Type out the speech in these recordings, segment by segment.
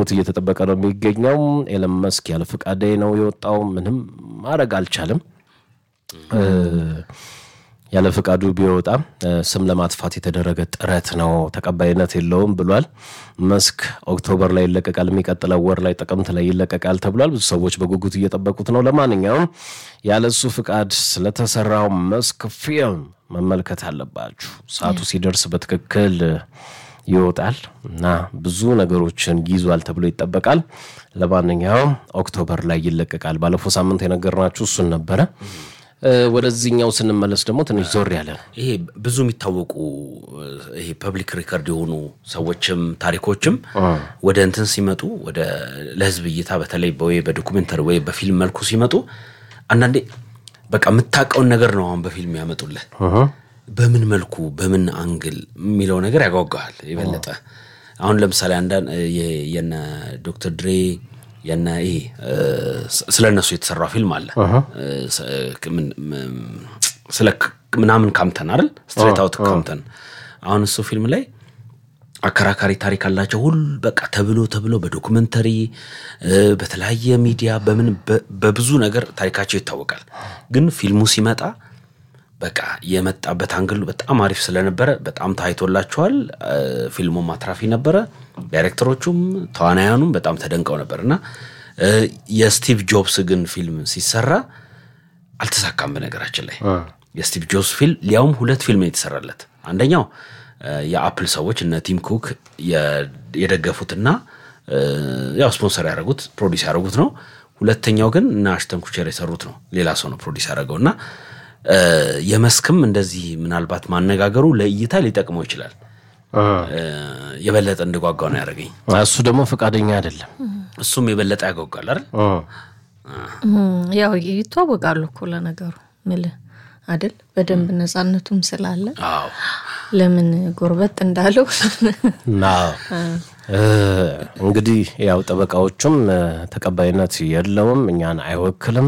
በጉጉት እየተጠበቀ ነው የሚገኘው። ኤለን መስክ ያለ ፍቃዴ ነው የወጣው። ምንም ማድረግ አልቻለም። ያለ ፍቃዱ ቢወጣም ስም ለማጥፋት የተደረገ ጥረት ነው፣ ተቀባይነት የለውም ብሏል። መስክ ኦክቶበር ላይ ይለቀቃል፣ የሚቀጥለው ወር ላይ ጥቅምት ላይ ይለቀቃል ተብሏል። ብዙ ሰዎች በጉጉት እየጠበቁት ነው። ለማንኛውም ያለሱ ፍቃድ ስለተሰራው መስክ ፊልም መመልከት አለባችሁ። ሰዓቱ ሲደርስ በትክክል ይወጣል እና ብዙ ነገሮችን ይዟል ተብሎ ይጠበቃል። ለማንኛውም ኦክቶበር ላይ ይለቀቃል። ባለፈው ሳምንት የነገርናችሁ እሱን ነበረ። ወደዚህኛው ስንመለስ ደግሞ ትንሽ ዞር ያለ ነው። ይሄ ብዙ የሚታወቁ ይሄ ፐብሊክ ሪከርድ የሆኑ ሰዎችም ታሪኮችም ወደ እንትን ሲመጡ ወደ ለህዝብ እይታ በተለይ ወይ በዶኩሜንተሪ ወይ በፊልም መልኩ ሲመጡ አንዳንዴ በቃ የምታውቀውን ነገር ነው አሁን በፊልም ያመጡልህ። በምን መልኩ በምን አንግል የሚለው ነገር ያጓጓሃል የበለጠ። አሁን ለምሳሌ አንዳንድ የነ ዶክተር ድሬ የነ ይሄ ስለ እነሱ የተሰራ ፊልም አለ ስለ ምናምን ካምተን አይደል ስትሬት አውት ካምተን። አሁን እሱ ፊልም ላይ አከራካሪ ታሪክ አላቸው። ሁል በቃ ተብሎ ተብሎ በዶኩመንተሪ በተለያየ ሚዲያ በምን በብዙ ነገር ታሪካቸው ይታወቃል። ግን ፊልሙ ሲመጣ በቃ የመጣበት አንግል በጣም አሪፍ ስለነበረ በጣም ታይቶላቸዋል። ፊልሙም አትራፊ ነበረ። ዳይሬክተሮቹም ተዋናያኑም በጣም ተደንቀው ነበር እና የስቲቭ ጆብስ ግን ፊልም ሲሰራ አልተሳካም። በነገራችን ላይ የስቲቭ ጆብስ ፊልም ሊያውም ሁለት ፊልም የተሰራለት አንደኛው የአፕል ሰዎች እነ ቲም ኩክ የደገፉትና ያው ስፖንሰር ያደረጉት ፕሮዲስ ያደረጉት ነው። ሁለተኛው ግን እነ አሽተን ኩቸር የሰሩት ነው። ሌላ ሰው ነው ፕሮዲስ ያደረገው እና የመስክም እንደዚህ ምናልባት ማነጋገሩ ለእይታ ሊጠቅመው ይችላል። የበለጠ እንድጓጓ ነው ያደረገኝ። እሱ ደግሞ ፈቃደኛ አይደለም። እሱም የበለጠ ያጓጓል አይደል? ያው ይተዋወቃሉ እኮ ለነገሩ ምልህ አይደል? በደንብ ነፃነቱም ስላለ አዎ ለምን ጎርበጥ እንዳለው እንግዲህ ያው ጠበቃዎቹም ተቀባይነት የለውም፣ እኛን አይወክልም፣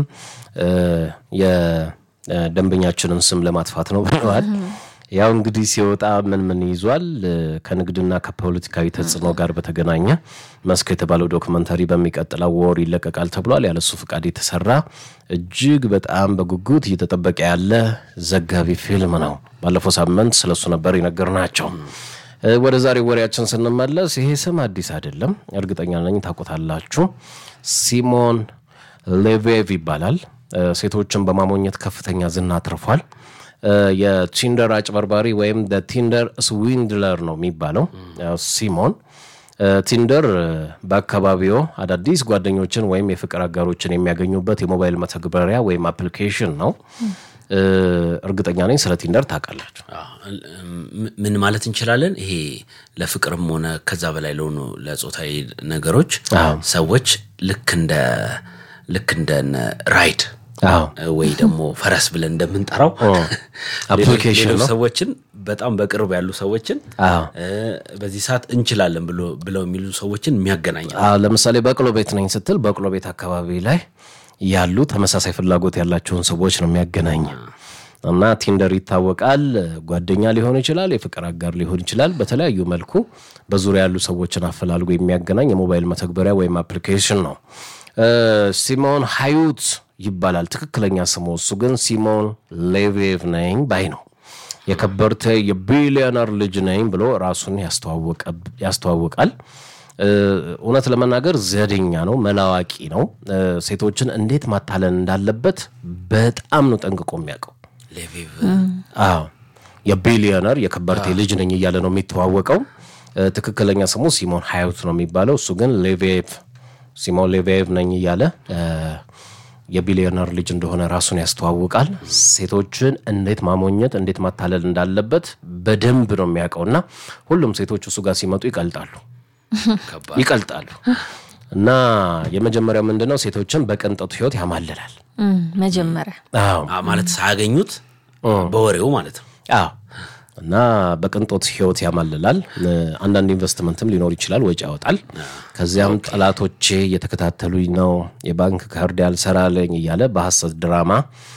የደንበኛችንን ስም ለማጥፋት ነው ብለዋል። ያው እንግዲህ ሲወጣ ምን ምን ይዟል? ከንግድና ከፖለቲካዊ ተጽዕኖ ጋር በተገናኘ መስክ የተባለው ዶክመንተሪ በሚቀጥለው ወር ይለቀቃል ተብሏል። ያለሱ ፍቃድ የተሰራ እጅግ በጣም በጉጉት እየተጠበቀ ያለ ዘጋቢ ፊልም ነው። ባለፈው ሳምንት ስለሱ ነበር የነገርናቸው። ወደ ዛሬ ወሬያችን ስንመለስ ይሄ ስም አዲስ አይደለም፣ እርግጠኛ ነኝ ታውቁታላችሁ። ሲሞን ሌቬቭ ይባላል። ሴቶችን በማሞኘት ከፍተኛ ዝና አትርፏል። የቲንደር አጭበርባሪ ወይም ቲንደር ስዊንድለር ነው የሚባለው ሲሞን። ቲንደር በአካባቢው አዳዲስ ጓደኞችን ወይም የፍቅር አጋሮችን የሚያገኙበት የሞባይል መተግበሪያ ወይም አፕሊኬሽን ነው። እርግጠኛ ነኝ ስለ ቲንደር ታውቃላችሁ። ምን ማለት እንችላለን? ይሄ ለፍቅርም ሆነ ከዛ በላይ ለሆኑ ለጾታዊ ነገሮች ሰዎች ልክ እንደ ልክ እንደ ራይድ ወይ ደግሞ ፈረስ ብለን እንደምንጠራው አፕሊኬሽን ነው። ሰዎችን በጣም በቅርብ ያሉ ሰዎችን በዚህ ሰዓት እንችላለን ብለው የሚሉ ሰዎችን የሚያገናኝ ለምሳሌ በቅሎ ቤት ነኝ ስትል በቅሎ ቤት አካባቢ ላይ ያሉ ተመሳሳይ ፍላጎት ያላቸውን ሰዎች ነው የሚያገናኝ እና ቲንደር ይታወቃል። ጓደኛ ሊሆን ይችላል፣ የፍቅር አጋር ሊሆን ይችላል። በተለያዩ መልኩ በዙሪያ ያሉ ሰዎችን አፈላልጎ የሚያገናኝ የሞባይል መተግበሪያ ወይም አፕሊኬሽን ነው። ሲሞን ሀዩት ይባላል ትክክለኛ ስሙ። እሱ ግን ሲሞን ሌቬቭ ነኝ ባይ ነው። የከበርቴ የቢሊዮነር ልጅ ነኝ ብሎ ራሱን ያስተዋውቃል። እውነት ለመናገር ዘዴኛ ነው፣ መላዋቂ ነው። ሴቶችን እንዴት ማታለን እንዳለበት በጣም ነው ጠንቅቆ የሚያውቀው። አዎ የቢሊዮነር የከበርቴ ልጅ ነኝ እያለ ነው የሚተዋወቀው። ትክክለኛ ስሙ ሲሞን ሀዩት ነው የሚባለው። እሱ ግን ሌቬቭ ሲሞን ሌቬቭ ነኝ እያለ የቢሊዮነር ልጅ እንደሆነ ራሱን ያስተዋውቃል። ሴቶችን እንዴት ማሞኘት እንዴት ማታለል እንዳለበት በደንብ ነው የሚያውቀውና ሁሉም ሴቶች እሱ ጋር ሲመጡ ይቀልጣሉ ይቀልጣሉ። እና የመጀመሪያው ምንድነው ሴቶችን በቅንጦት ህይወት ያማልላል። መጀመሪያ አዎ ማለት ሳያገኙት በወሬው ማለት ነው። አዎ እና በቅንጦት ህይወት ያማልላል። አንዳንድ ኢንቨስትመንትም ሊኖር ይችላል፣ ወጪ ያወጣል። ከዚያም ጠላቶቼ እየተከታተሉኝ ነው፣ የባንክ ካርድ ያልሰራልኝ እያለ በሐሰት ድራማ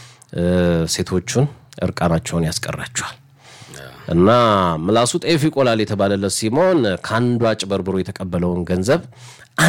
ሴቶቹን እርቃናቸውን ያስቀራቸዋል። እና ምላሱ ጤፍ ይቆላል የተባለለት ሲሞን ከአንዱ አጭበርብሮ የተቀበለውን ገንዘብ